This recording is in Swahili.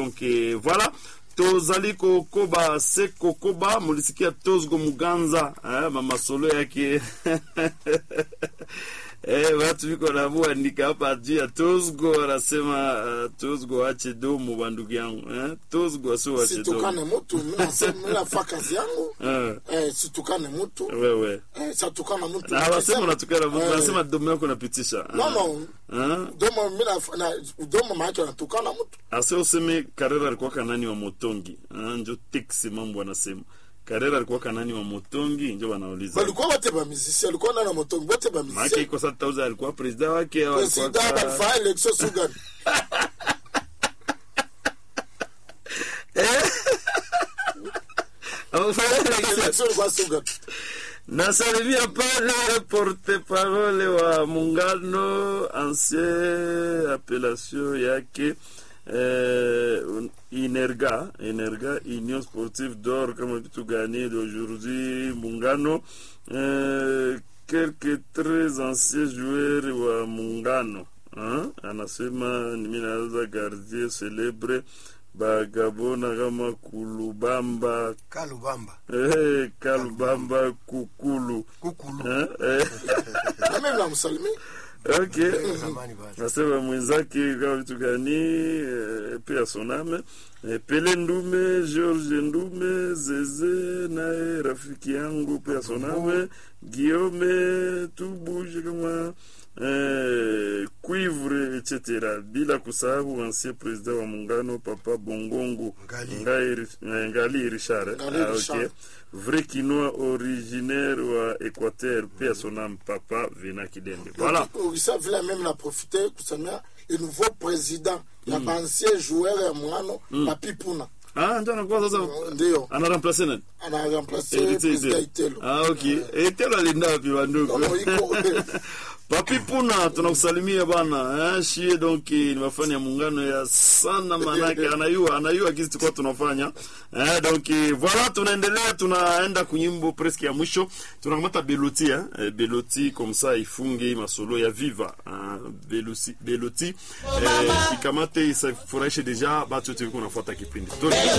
donc eh, voilà tozali kokoba se kokoba mulisikia tozgo muganza eh, mamasolo yake Eh, watu viko namuandika hapa juu ya Tozgo anasema uh, Tozgo ache domo bandugu yangu eh? Tozgo asio ache situkane domo mtu minafaa kazi yangu eh, eh, situkane mtu wewe eh, satukana mtu na hawasema unatukana mtu, Eh, wanasema domo yako unapitisha eh. no no eh? domo mina na domo maake natukana mtu ase useme Karera alikuwa kanani wa Motongi eh? Njo teksi mambo anasema Karera alikuwa kanani wa Motongi, njo wanauliza balikuwa bote bamizisi alikuwa nana motongi bote maake bamizisi iko sa tauza alikuwa presida wake au alikuwa presida ka- balifaa election sugani Amefanya election. election ilikuwa sugani nasalimia pale porte parole wa muungano ancien appellation yake eh, inerga inerga union sportive d'or kama vitu gani d'aujourd'hui muungano eh, quelques très anciens joueurs wa muungano hein? anasema nimi naweza gardien celebre bagabona kama kulubamba kalubamba Eh, kalubamba kukulu kukulu Eh, eh, na mimi namsalimia okay zamani basi nasema mwenzake kama vitu gani eh, pia soname eh, pele ndume george ndume zeze naye rafiki yangu pia soname guillaume tubuje kama eh, cuivre etc bila kusahau ancien president wa muungano papa bongongo Ngali. ngali, eh, ngali richard eh? Ngali Ah, Richard. okay. vrai quinois originaire wa équateur pia soname papa vena kidende voilà ukisa vile meme na profite kusemea le nouveau président ya bancien joueur ya mwano papipuna Ah, ndio anakuwa sasa ndio ana remplace nani? ana remplace Elite président Itelo. Itelo Ah, okay. Itelo alienda wapi bandugu? No, no, iko Papi Puna tunakusalimia bana. Eh, shie donc ni mafani ya muungano ya sana manake anayua anayua kizi tulikuwa tunafanya. Eh, donc voilà tunaendelea tunaenda kunyimbo presque ya mwisho. Tunakamata Beloti eh, Eh, Beloti comme ça ifunge masolo ya Viva. Ah, Beloti Beloti eh, ikamate isafurahishe deja batu wote wiko nafuata kipindi. Tuendelee.